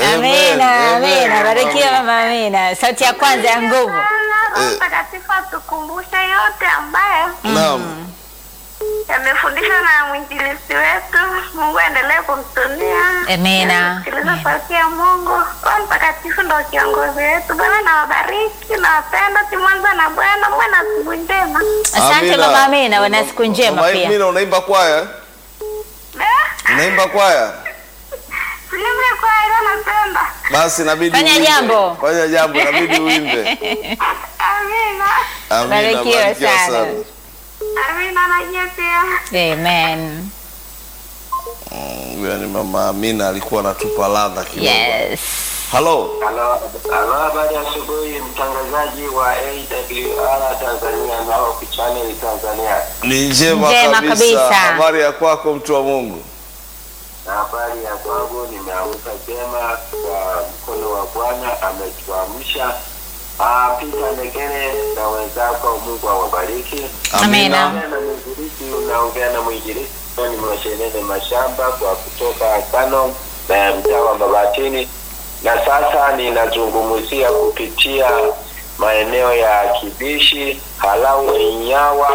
Amina, Amen, amina. amen. Barikiwa mama Amina. Sauti ya kwanza ya nguvu. Roho Mtakatifu atukumbushe yote ambayo Naam. yamefundishwa na mwinjilisi wetu. Mungu aendelee kumtumia. Amina. Sikiliza sauti ya Mungu. Roho Mtakatifu ndo kiongozi wetu. Bwana nawabariki, nawapenda, si mwanzo na Bwana. Muwe na siku njema. Asante Amina. mama Amina, wana siku njema Mama pia. Amina, unaimba kwaya? Eh, Unaimba kwaya? Siimbe kwa ila napenda. Basi inabidi Fanya uimbe. jambo. Fanya jambo, inabidi uimbe. Amina. Amina, Barikiwa barikiwa sana. sana. Amina na nyie pia. Amen. Mm, Huyo ni mama Amina alikuwa anatupa ladha kidogo. Yes. Halo. Halo, halo, habari ya asubuhi, mtangazaji wa AWR Tanzania na Hope Channel Tanzania, Ni njema, Njema kabisa. kabisa. Habari ya kwako mtu wa Mungu? na habari ya kwangu, nimeamka jema kwa mkono wa Bwana ametuamsha. Ah, Peter Nekere na wenzako, Mungu awabariki. Amina. Naongea na mwinjilisti, unaongea na mwinjilisti ni Mwashenene Mashamba kwa kutoka Kano na mtaa wa Mabatini, na sasa ninazungumzia kupitia maeneo ya Kibishi, Halau, Inyawa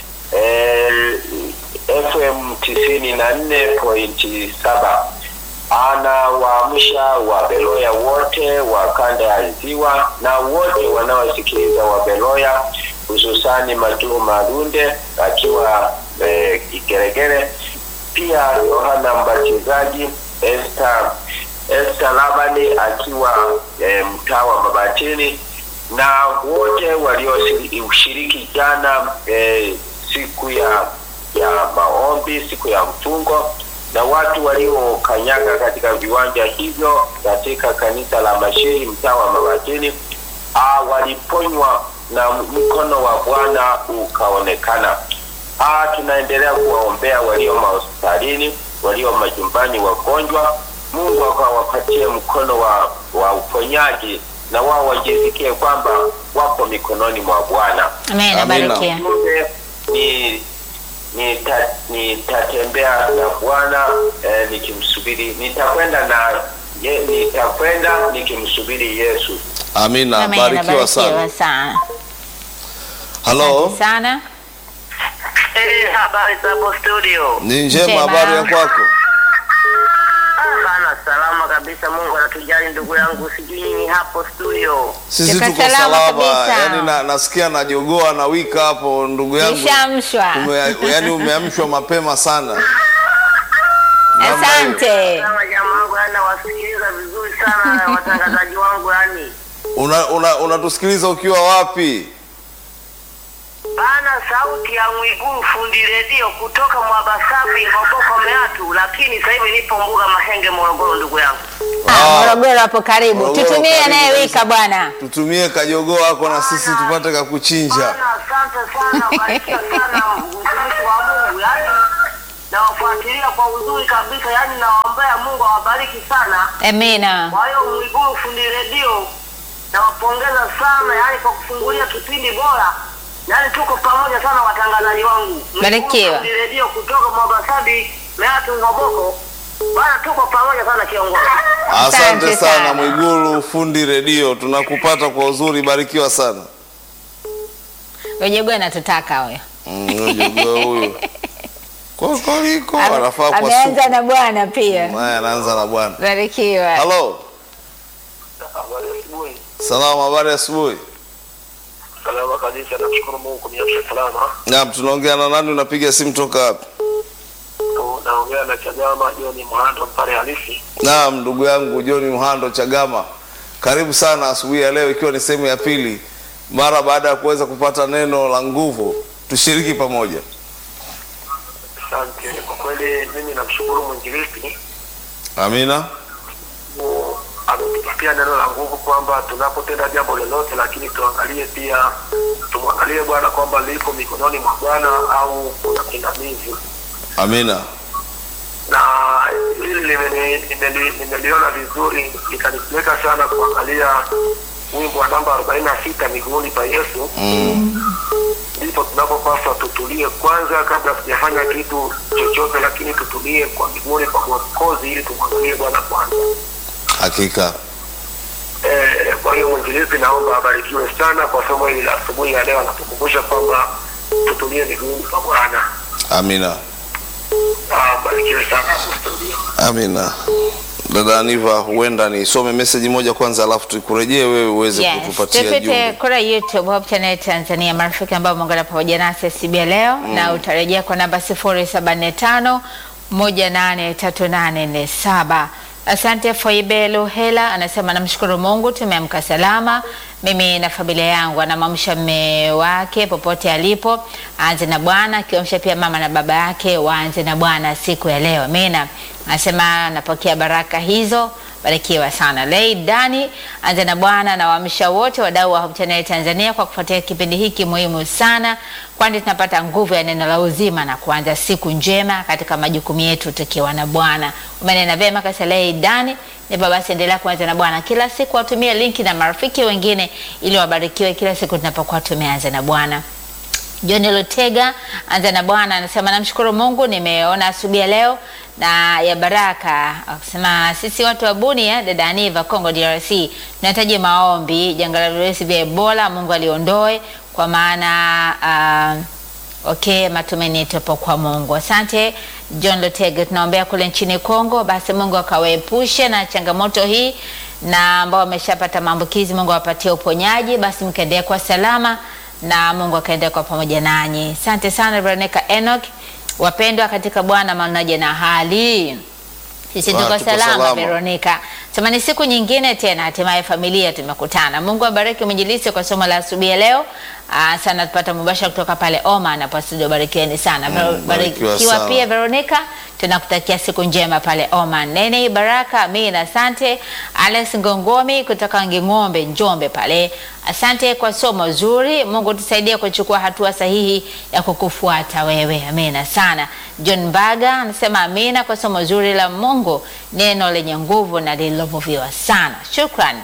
eh, FM tisini na nne pointi saba anawaamsha Wabeloya wote wa kanda ya Ziwa na wote wanaosikiliza Wabeloya, hususani Matuo Marunde akiwa eh, Igeregere, pia Yohana Mbatizaji, Esther Esther Labani akiwa eh, mtaa wa Mabatini na wote walioshiriki jana eh, siku ya ya maombi, siku ya mfungo na watu waliokanyaga katika viwanja hivyo katika kanisa la Mashiri mtaa wa Mabatini ah, waliponywa na mkono wa Bwana ukaonekana. Ah, tunaendelea kuwaombea walio mahospitalini, walio majumbani wagonjwa. Mungu akawapatie mkono wa, wa uponyaji na wao wajisikie kwamba wako mikononi mwa Bwana. Amen. Amina. Barikiwa. Ujumbe ni nita- nitatembea na Bwana eh, nikimsubiri, nitakwenda na ye, nitakwenda nikimsubiri Yesu. Amina, Amen. barikiwa sana. Barikiwa sana. Halo. Asante sana. Eh, habari za hapo studio? Ni njema, Njema. habari ya kwako? Sana salama kabisa, Mungu anatujali ndugu yangu, sijui nyinyi hapo studio. Sisi Tuko tuko salama salama. kabisa. Yaani na, nasikia najogoa na wika hapo ndugu yangu. Nishamshwa. Ume, yaani umeamshwa mapema sana. Namna hiyo. Asante. Kama jamaa wangu yani nawasikiliza vizuri sana watangazaji wangu yani. Una, una, unatusikiliza ukiwa wapi? Bana sauti ya Mwigulu fundi redio kutoka Mwabasafi Ngoboko Meatu, lakini sasa hivi nipo Mbuga Mahenge Morogoro ndugu yangu. Ah, Morogoro hapo karibu. Morogoro Tutumie karibu naye kabisa. wika bwana. Tutumie kajogoo wako na sisi tupate kakuchinja. Bana asante sana, barikiwa sana mtumishi wa Mungu yani nawafuatilia kwa uzuri kabisa, yani nawaombea Mungu awabariki sana. Amina. Kwa hiyo Mwigulu fundi redio nawapongeza sana, yani kwa kufungulia kipindi bora, yani tuko pamoja sana watangazaji wangu. Mwigulu Barikiwa. fundi redio kutoka Mwabasabi Meatu Ngoboko, bana tuko pamoja sana kiongozi. Asante Asante sana sana. Mwigulu fundi redio, tunakupata kwa uzuri, barikiwa sana. Ojegwe anatutaka huyo. Mm, huyo jogoo huyo kokoliko Ame- anafaa kwa Ameanza supu. na bwana pia. Naye anaanza na bwana. Barikiwa. Halo, Habari asubuhi. salamu, habari ya asubuhi. Salama kabisa, namshukuru Mungu kuniamsha salama. Naam, tunaongea na nani? Unapiga simu toka wapi? Naongea na Chagama Joni Mhando pale halisi. Naam, ndugu yangu John Mhando Chagama, karibu sana asubuhi ya leo, ikiwa ni sehemu ya pili mara baada ya kuweza kupata neno la nguvu, tushiriki pamoja. Asante. Kwa kweli mimi namshukuru mwinjilisti Amina. Mungu ametupatia neno la nguvu kwamba tunapotenda jambo lolote, lakini tuangalie pia, tumwangalie Bwana kwamba liko mikononi mwa Bwana au kuna pingamizi, Amina. na hili limeni- nimeli- nimeliona vizuri, likanipeleka sana kuangalia wimbo wa namba arobaini na sita miguuni pa Yesu. Ndipo tunapopaswa tutulie kwanza, kabla tujafanya kitu chochote, lakini tutulie kwa miguuni kwa Mwokozi ili tumwangalie Bwana kwanza. Hakika. Eh, kwa hiyo mwinjilisti, naomba abarikiwe sana kwa somo hili la asubuhi ya leo, anatukumbusha kwamba tutumie miguuni kwa Bwana. Amina. Ah, Abarikiwe sana studio. Amina. Dada Aniva, huenda nisome meseji moja kwanza, alafu tukurejee wewe uweze Yes, kutupatia tupite jumbe. kura YouTube Hope Channel Tanzania, marafiki ambao muungana pamoja nasi siku ya leo na utarejea kwa namba 075 183847. Asante Foibe Luhela anasema namshukuru Mungu tumeamka salama, mimi na familia yangu. Anamwamsha mme wake popote alipo, aanze na Bwana, akiamsha pia mama na baba yake waanze na Bwana siku ya leo. Amina. Anasema napokea baraka hizo barikiwa sana. Lei Dani anza na Bwana na waamsha wote wadau wa Hope Channel Tanzania kwa kufuatia kipindi hiki muhimu sana, kwani tunapata nguvu ya neno la uzima na kuanza siku njema katika majukumu yetu tukiwa na Bwana. Umenena vyema kasa Lei Dani. Nipa basi endelea kuanza na Bwana kila siku, watumie linki na marafiki wengine ili wabarikiwe kila siku tunapokuwa tumeanza na Bwana. John Lutega anza na Bwana anasema namshukuru Mungu nimeona asubuhi ya leo na ya baraka. Akisema sisi watu wa Bunia, dada Aniva, Congo DRC, tunahitaji maombi janga la virusi vya Ebola, Mungu aliondoe kwa maana uh, Okay, matumaini yetu yapo kwa Mungu. Asante John Lutega, tunaombea kule nchini Kongo, basi Mungu akawaepushe na changamoto hii, na ambao wameshapata maambukizi, Mungu awapatie uponyaji, basi mkaendelea kwa salama na Mungu akaendelea kwa pamoja nanyi. Asante sana Veronica Enoch, wapendwa katika Bwana, manaje na hali sisi Ah, tuko tuko salama salama. Veronica. Sema ni siku nyingine tena, hatimaye familia tumekutana. Mungu abariki mwinjilisi kwa somo la asubuhi ya leo. Ah, sana tupata mubashara kutoka pale Oman na studio, barikiweni sana. Mm, Ver- barikiwa Barikiwa sana. pia Veronica, tunakutakia siku njema pale Oman. Nene Baraka, Amina, asante. Alex Ngongomi kutoka Nging'ombe, Njombe pale. Asante kwa somo zuri. Mungu tusaidie kuchukua hatua sahihi ya kukufuata wewe. Amina sana. John Baga anasema amina kwa somo zuri la Mungu, neno lenye nguvu na lililovuviwa sana. Shukran.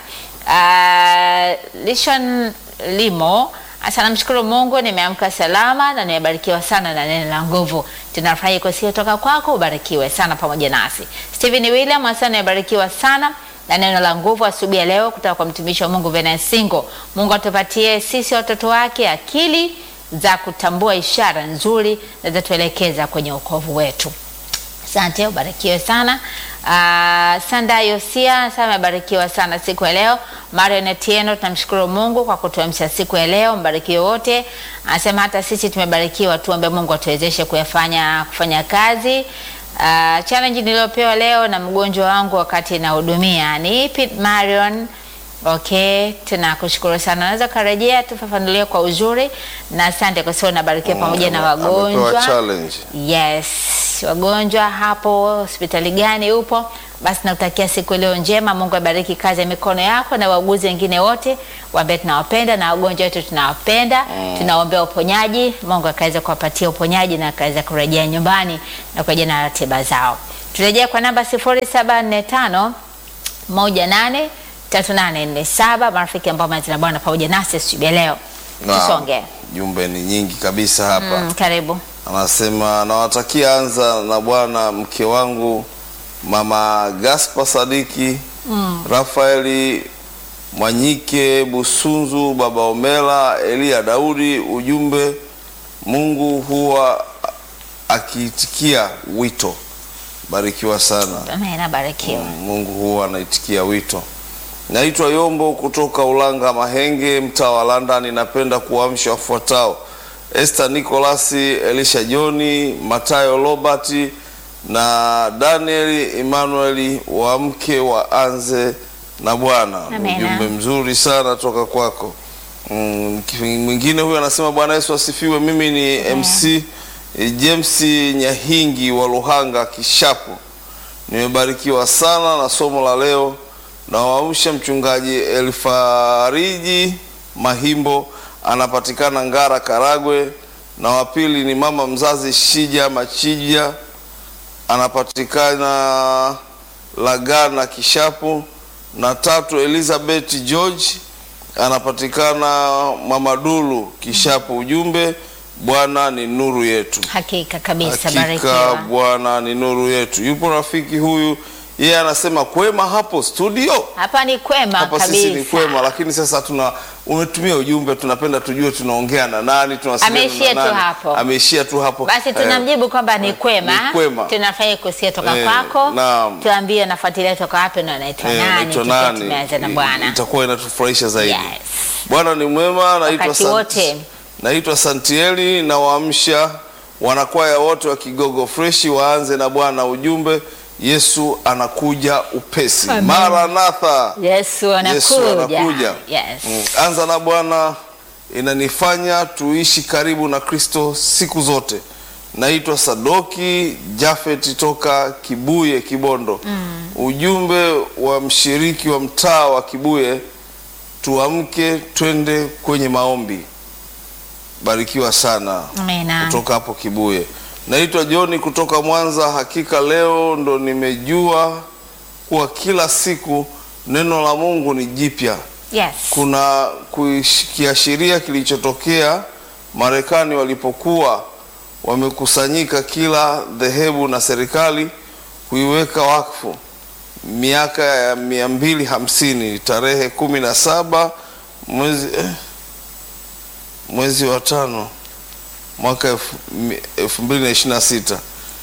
Uh, Lishon Limo Asa namshukuru Mungu nimeamka salama na nimebarikiwa sana na neno la nguvu. Tunafurahi kusikia toka kwako, ubarikiwe sana pamoja nasi. Stephen William asa nimebarikiwa sana na neno la nguvu asubuhi ya leo kutoka kwa mtumishi wa Mungu Venance Singo. Mungu atupatie sisi watoto wake akili za kutambua ishara nzuri na zatuelekeza kwenye wokovu wetu. Asante, ubarikiwe sana. Uh, Sanda Yosia sasa amebarikiwa sana siku ya leo. Marion Etieno tunamshukuru Mungu kwa kutuamsha siku ya leo, mbarikiwe wote. Anasema hata sisi tumebarikiwa, tuombe Mungu atuwezeshe kuyafanya kufanya kazi. Uh, challenge niliyopewa leo na mgonjwa wangu wakati nahudumia ni ipi Marion? Okay, tunakushukuru sana. Unaweza karejea tufafanulie kwa uzuri, na asante kwa sababu nabarikiwa pamoja na Amepewa wagonjwa. challenge. Yes, wagonjwa hapo hospitali gani upo? Basi nakutakia siku iliyo njema. Mungu abariki kazi ya mikono yako na wauguzi wengine wote waambie tunawapenda na wagonjwa wetu tunawapenda. Tunaombea uponyaji, Mungu akaweza kuwapatia uponyaji na akaweza kurejea nyumbani na kurejea na ratiba zao. Turejea kwa namba 0745 18 3847 marafiki ambao mazina bwana pamoja nasi asubuhi ya leo. Naam. Tusonge. Jumbe ni nyingi kabisa hapa. Mm, karibu. Anasema nawatakia anza na Bwana mke wangu mama Gaspar Sadiki Rafaeli Mwanyike Busunzu baba Omela Elia Daudi. Ujumbe, Mungu huwa akiitikia wito. Barikiwa sana. Amen, abarikiwe. Mungu huwa anaitikia wito. Naitwa Yombo kutoka Ulanga Mahenge, mtaa wa London. Napenda kuamsha wafuatao: Esther Nicholas, Elisha Joni, Matayo Robert na Daniel Emmanuel, waamke waanze na Bwana. Amena. Ujumbe mzuri sana toka kwako. Mm, mwingine huyu anasema Bwana Yesu asifiwe. Mimi ni MC James Nyahingi wa Luhanga Kishapu. Nimebarikiwa sana na somo la leo. Nawaamsha mchungaji Elfariji Mahimbo, anapatikana Ngara, Karagwe, na wa pili ni mama mzazi Shija Machija, anapatikana Lagana Kishapu, na tatu Elizabeth George, anapatikana Mamadulu Kishapu. Ujumbe, Bwana ni nuru yetu. Hakika kabisa, Hakika barikiwa. Bwana ni nuru yetu. Yupo rafiki huyu yeye anasema kwema hapo studio Hapa ni kwema hapa kabisa. sisi ni kwema, lakini sasa tuna umetumia ujumbe, tunapenda tujue tunaongea na nani, tunawasiliana Ameishia na tu nani. hapo. Ameishia tu hapo. Basi Eh, tunamjibu kwamba ni kwema. ni kwema. Tunafurahi kusikia toka Eh, kwako. naam. Tuambie nafuatilia toka wapi na anaitwa eh, nani? naitwa tukiwa nani? Tumeanza na I- Bwana. Itakuwa inatufurahisha zaidi. Yes. Bwana ni mwema, naitwa Wakati Sant- wote. naitwa Santieli na waamsha wanakwaya wote wa Kigogo Freshi waanze na Bwana ujumbe Yesu anakuja upesi. Amen. Maranatha. Yesu anakuja. Yesu anakuja. Yes. Mm, Anza na Bwana inanifanya tuishi karibu na Kristo siku zote. Naitwa Sadoki Jafet toka Kibuye Kibondo. Ujumbe wa mshiriki wa mtaa wa Kibuye, tuamke twende kwenye maombi. Barikiwa sana Amina. kutoka hapo Kibuye. Naitwa Joni kutoka Mwanza. Hakika leo ndo nimejua kuwa kila siku neno la Mungu ni jipya. Yes. Kuna kuish- kiashiria kilichotokea Marekani walipokuwa wamekusanyika kila dhehebu na serikali kuiweka wakfu miaka ya mia mbili hamsini tarehe kumi na saba mwezi eh, mwezi wa tano mwaka elfu mi- elfu mbili na ishirini na sita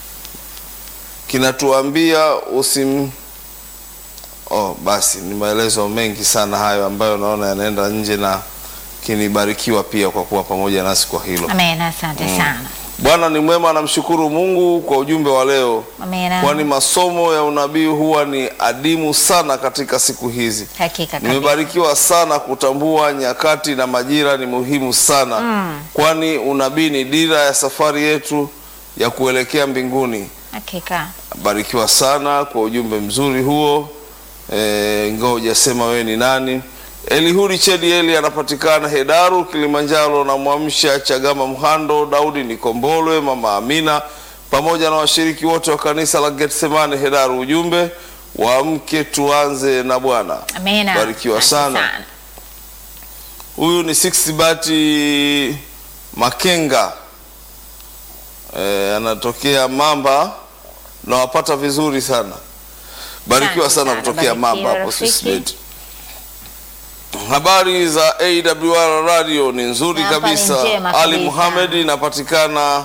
kinatuambia usim oh, basi ni maelezo mengi sana hayo ambayo naona yanaenda nje na kinibarikiwa pia kwa kuwa pamoja nasi kwa hilo. Amina. Asante sana. Bwana ni mwema, namshukuru Mungu kwa ujumbe wa leo, Amina. kwani masomo ya unabii huwa ni adimu sana katika siku hizi. Hakika kabisa. Nimebarikiwa sana kutambua nyakati na majira ni muhimu sana kwani unabii ni dira ya safari yetu ya kuelekea mbinguni. Hakika. Barikiwa sana kwa ujumbe mzuri huo. E, ingawa hujasema wewe ni nani. Elihudi Chedi Eli anapatikana Hedaru, Kilimanjaro, na Mwamsha Chagama, Mhando, Daudi Nikombolwe, Mama Amina pamoja na washiriki wote wa kanisa la Getsemane Hedaru. Ujumbe waamke, tuanze na Bwana. Amina. Barikiwa Asante sana. Huyu ni Six Bati Makenga e, anatokea Mamba na wapata vizuri sana. Barikiwa Asante sana sana, kutokea barikiwa Mamba hapo rafiki. Six Bati. Habari za AWR radio ni nzuri Hapa ni kabisa. njema Ali kabisa. Muhamed inapatikana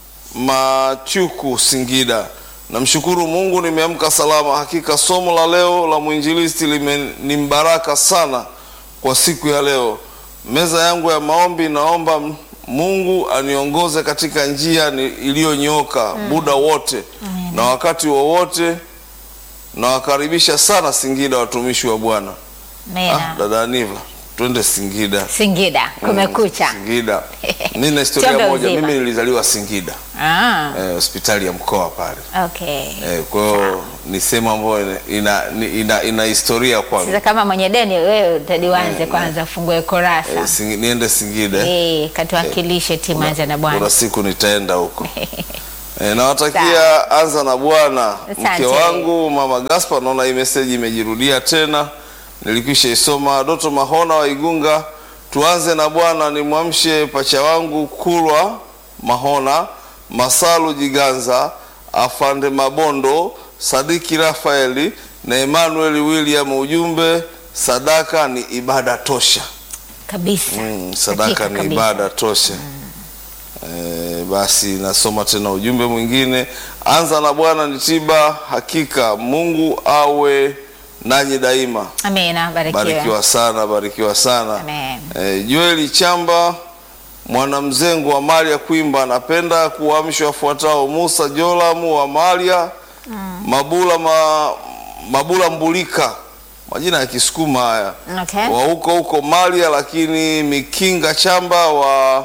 Machuku, Singida. Namshukuru Mungu nimeamka salama. Hakika somo la leo la mwinjilisti lime- ni mbaraka sana kwa siku ya leo. Meza yangu ya maombi, naomba m- Mungu aniongoze katika njia ni- iliyonyooka muda wote na wakati wowote. Nawakaribisha sana Singida, watumishi wa Bwana. Ah, Amina. dada Aniva, twende Singida. Singida kumekucha. Singida. Mimi na historia Chombe moja, uzima. mimi nilizaliwa Singida Ah, eh, hospitali ya mkoa pale okay. eh, kwa hiyo ni sehemu ambayo ina, ina, ina, ina historia kwangu Sasa kama mwenye deni wewe utadiwanze kwanza ufungue kurasa. eh, Singi, niende Singida Eh, katuwakilishe timu anza na kuna Bwana. siku nitaenda huko eh, nawatakia anza na Bwana mke Asante. wangu mama Gaspar. Naona hii message imejirudia tena, nilikwisha isoma. Doto Mahona wa Igunga, tuanze na Bwana. Nimwamshe pacha wangu Kulwa Mahona, Masalu Jiganza, Afande Mabondo, Sadiki Rafaeli na Emmanuel William. Ujumbe, sadaka ni ibada tosha. Kabisa. Mm, sadaka Hakika ni kabisa. ibada tosha. Eh, basi nasoma tena ujumbe mwingine. Anza na Bwana ni tiba, hakika Mungu awe nanyi daima. Amina, barikiwa. Barikiwa sana, barikiwa sana. Amen. Eh, Joeli Chamba mwanamzengo wa Maria Kwimba anapenda kuamsha wafuatao: Musa Jolamu wa Maria, Mabula ma, Mabula Mbulika, majina ya Kisukuma haya Okay. wa huko huko Maria, lakini Mikinga Chamba wa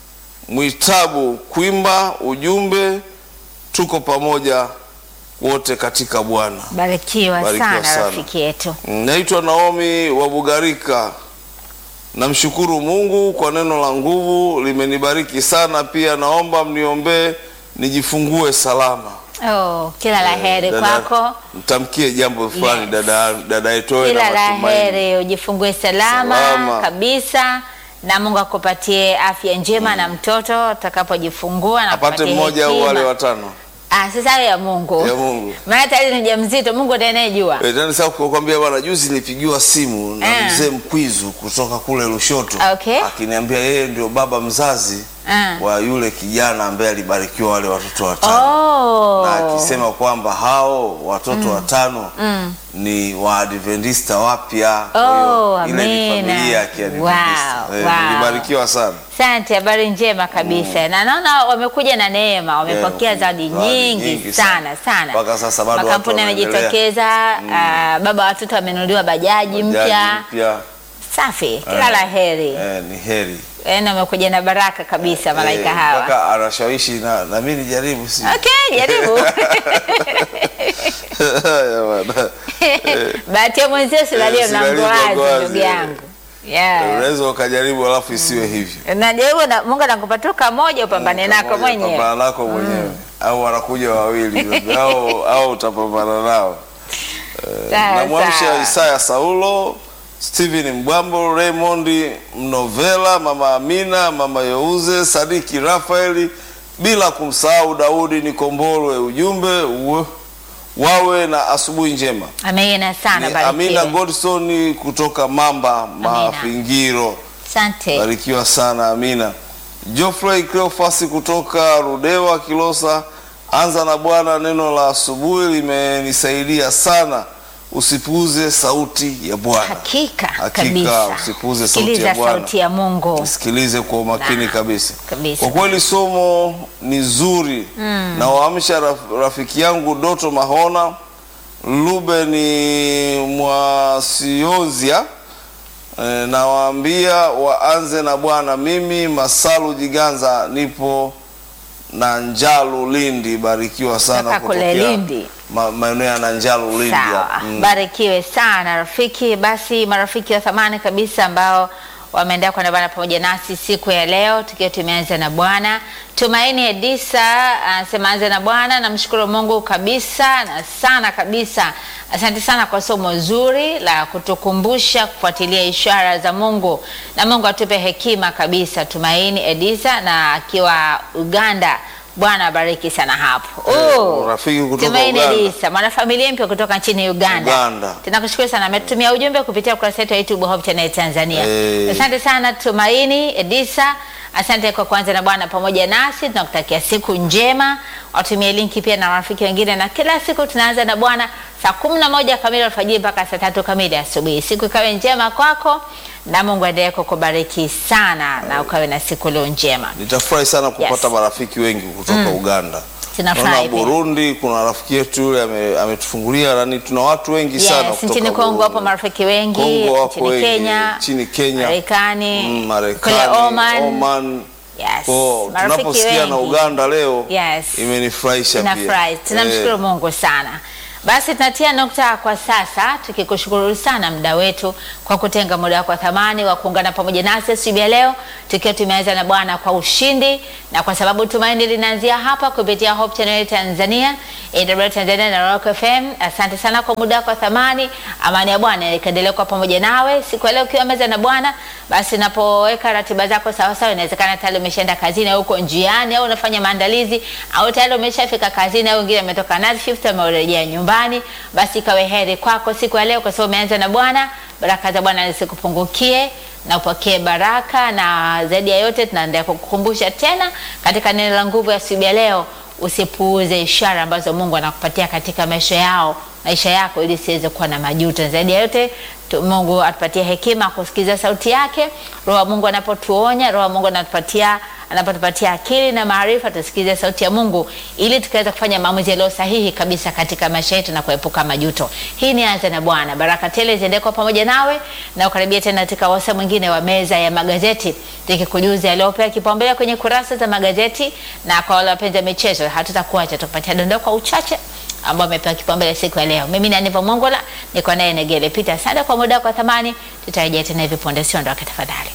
Mwitabu Kwimba. Ujumbe, tuko pamoja wote katika Bwana. Barikiwa, Barikiwa sana, sana. rafiki yetu. Naitwa Naomi wa Bugarika. Namshukuru Mungu kwa neno la nguvu, limenibariki sana. Pia naomba mniombee nijifungue salama. Oh, kila la heri Dada, kwako. Mtamkie jambo fulani Yes. dada dada yetu awe na Kila la matumaini. heri, ujifungue salama, Salama. kabisa na Mungu akupatie afya njema na mtoto atakapojifungua na Apate akupatie mmoja au hekima. wale watano. Ah, sasa ya Mungu. Ya Mungu. Maana tayari ni mjamzito, Mungu ndiye anayejua. Eh, tena sasa kukwambia bwana, juzi nilipigiwa simu na Ah. mzee Mkwizu kutoka kule Lushoto Okay. akiniambia yeye ndio baba mzazi Ah. wa yule kijana ambaye alibarikiwa wale watoto watano Oh. na akisema kwamba hao watoto watano ni Waadventista wapya. Kwa hiyo Oh, ile ni amina. familia ya Kiadventista. Wow, Eh, wow. Nilibarikiwa sana. Asante, habari njema kabisa. Na naona wamekuja na neema, wamepokea Yeah, zawadi zawadi nyingi, nyingi sana sana. sana. Mpaka sasa bado watu makampuni wanaendelea. yamejitokeza. ah, baba watoto wamenunuliwa bajaji mpya. Jaji mpya Safi, kila la heri. eh, ni heri Yaani wamekuja na baraka kabisa malaika Eh, hawa. mpaka anashawishi na, na mimi nijaribu si Okay, jaribu. Haya bwana. Bahati ya mwenzio silalie Eh, mlango silalie mlango wazi wazi, ndugu eh. yangu. Yeah. unaweza ukajaribu alafu isiwe hivyo Najaribu na Mungu anakupa tu kamoja upambane nako Pamoja, mwenyewe. pambana nako mwenyewe au wanakuja wawili au au utapambana nao Sawa, namwamsha sawa. Isaya Saulo, Steven Mbwambo, Raymond Mnovela, mama Amina, mama Yeuze, Sadiki Rafaeli, bila kumsahau Daudi Nikombolwe. Ujumbe uwe, wawe na asubuhi njema. Amina sana Ni Amina barikiwe. Godson kutoka Mamba Mafingiro. Asante. Barikiwa sana Amina. Geoffrey Cleophas kutoka Rudewa Kilosa, anza na Bwana, neno la asubuhi limenisaidia sana. Usipuuze sauti ya Bwana. Hakika, Hakika, kabisa. usipuuze sauti Sikiliza ya Bwana. sauti ya Mungu. Sikilize kwa umakini Na, kabisa. kabisa. Kwa kweli somo ni zuri na waamsha raf, rafiki yangu Doto Mahona Lubeni Mwasionzia e, nawaambia waanze na Bwana. Mimi Masalu Jiganza nipo na Njalu Lindi, barikiwa sana Kutoka kule kutokea Lindi. ma, maeneo ya Nanjalu Lindi Sawa, hapa. Mm. barikiwe sana rafiki. Basi marafiki wa thamani kabisa ambao wameendelea kuandamana pamoja nasi siku ya leo, tukiwa tumeanza na Bwana. Tumaini Edisa anasema anza na Bwana. Namshukuru Mungu kabisa na sana kabisa, asante sana kwa somo zuri la kutukumbusha kufuatilia ishara za Mungu, na Mungu atupe hekima kabisa. Tumaini Edisa na akiwa Uganda. Bwana abariki sana hapo. Eh, Oh, rafiki kutoka Tumaini Uganda. Edisa mwanafamilia mpya kutoka nchini Uganda. Uganda. Tunakushukuru sana, ametumia ujumbe kupitia ukurasa wetu wa YouTube Hope Channel Tanzania. Eh. Asante sana Tumaini Edisa, asante kwa kuanza na Bwana pamoja nasi. Tunakutakia siku njema, watumie linki pia na marafiki wengine, na kila siku tunaanza na Bwana saa kumi na moja kamili alfajiri mpaka saa tatu kamili asubuhi. Siku ikawe njema kwako na Mungu aendelee kukubariki sana na ukawe na siku leo njema. Nitafurahi sana kupata Yes. marafiki wengi kutoka Uganda. Tunafurahi Naona pia. Burundi kuna rafiki yetu yule ame- ametufungulia nani, tuna watu wengi sana Yes, kutoka nchini Kongo Burundi. wapo marafiki wengi, Kongo wapo nchini wengi, Kenya, nchini Kenya, Marekani, mm, kule Marekani, Oman. Oman. Yes, Kwa marafiki tunaposikia na wengi. Uganda leo Yes. imenifurahisha pia. Tunafurahi, tunamshukuru Eh, Mungu sana. Basi tunatia nukta kwa sasa, tukikushukuru sana muda wetu kwa kutenga muda wako wa thamani wa kuungana pamoja nasi asubuhi ya leo, tukiwa tumeanza na Bwana kwa ushindi, na kwa sababu tumaini linaanzia hapa kupitia Hope Channel Tanzania, AWR Tanzania na Rock FM. Asante sana kwa muda wako wa thamani. Amani ya Bwana ikaendelea kuwa pamoja nawe siku ya leo ukiwa meza na Bwana. Basi unapoweka ratiba zako sawa sawa, inawezekana tayari umeshaenda kazini au uko njiani au unafanya maandalizi au tayari umeshafika kazini au wengine ametoka night shift amerejea nyumbani, basi ikawe heri kwako siku ya leo, kwa sababu umeanza na Bwana. Baraka za Bwana zisikupungukie na upokee baraka, na zaidi ya yote tunaendelea kukukumbusha tena katika neno la nguvu ya asubuhi ya leo, usipuuze ishara ambazo Mungu anakupatia katika maisha yao maisha yako ili siweze kuwa na majuto. Zaidi ya yote tu, Mungu atupatie hekima kusikiza sauti yake. Roho wa Mungu anapotuonya, Roho wa Mungu anatupatia anapotupatia akili na maarifa, tusikize sauti ya Mungu ili tukaweza kufanya maamuzi yaliyo sahihi kabisa katika maisha yetu na kuepuka majuto. Hii ni Anza na Bwana. Baraka tele ziende kwa pamoja nawe na ukaribia tena katika wasa mwingine wa meza ya magazeti, tukikujuza yaliyopewa kipaumbele kwenye kurasa za magazeti, na kwa wale wapenzi wa michezo hatutakuacha, tukupatia dondoo kwa uchache ambao amepewa kipaumbele siku ya leo. Mimi ni Aniva Mongola, niko naye Negele Peter. Asante kwa muda wako wa thamani, tutarejea tena hivi punde, siondoke tafadhali.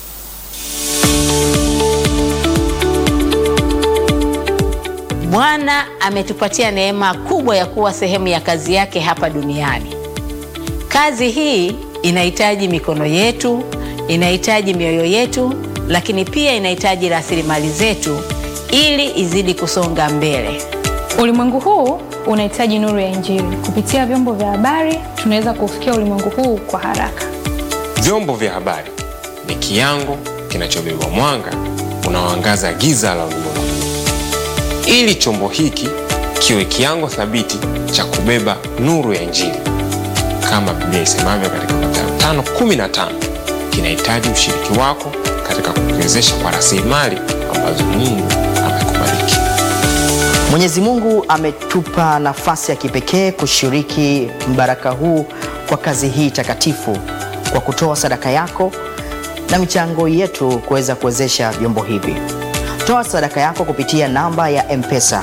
Bwana ametupatia neema kubwa ya kuwa sehemu ya kazi yake hapa duniani. Kazi hii inahitaji mikono yetu, inahitaji mioyo yetu, lakini pia inahitaji rasilimali zetu ili izidi kusonga mbele. Ulimwengu huu unahitaji nuru ya Injili. Kupitia vyombo vya habari, tunaweza kuufikia ulimwengu huu kwa haraka. Vyombo vya habari ni kiango kinachobeba mwanga unaoangaza giza la ulimwengu, ili chombo hiki kiwe kiango thabiti cha kubeba nuru ya Injili. Kama Biblia isemavyo katika Mathayo 5:15, kinahitaji ushiriki wako katika kukiwezesha kwa rasilimali ambazo Mungu amekubariki. Mwenyezi Mungu ametupa nafasi ya kipekee kushiriki mbaraka huu kwa kazi hii takatifu kwa kutoa sadaka yako na michango yetu kuweza kuwezesha vyombo hivi. Toa sadaka yako kupitia namba ya M-Pesa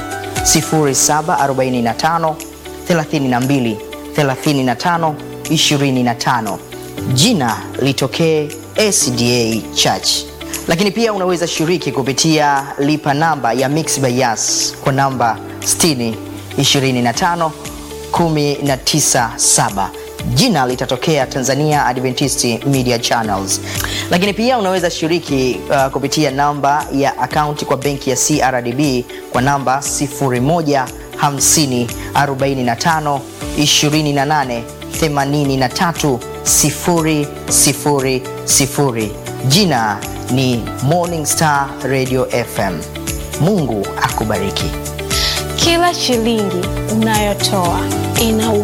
0745 32 35 25. Jina litokee SDA Church lakini pia unaweza shiriki kupitia lipa namba ya Mixx by Yas kwa namba 60 25 197. Jina litatokea Tanzania Adventist Media Channels. Lakini pia unaweza shiriki uh, kupitia namba ya akaunti kwa benki ya CRDB kwa namba 01 50 45 28 83 000. Jina ni Morning Star Radio FM. Mungu akubariki. Kila shilingi unayotoa ina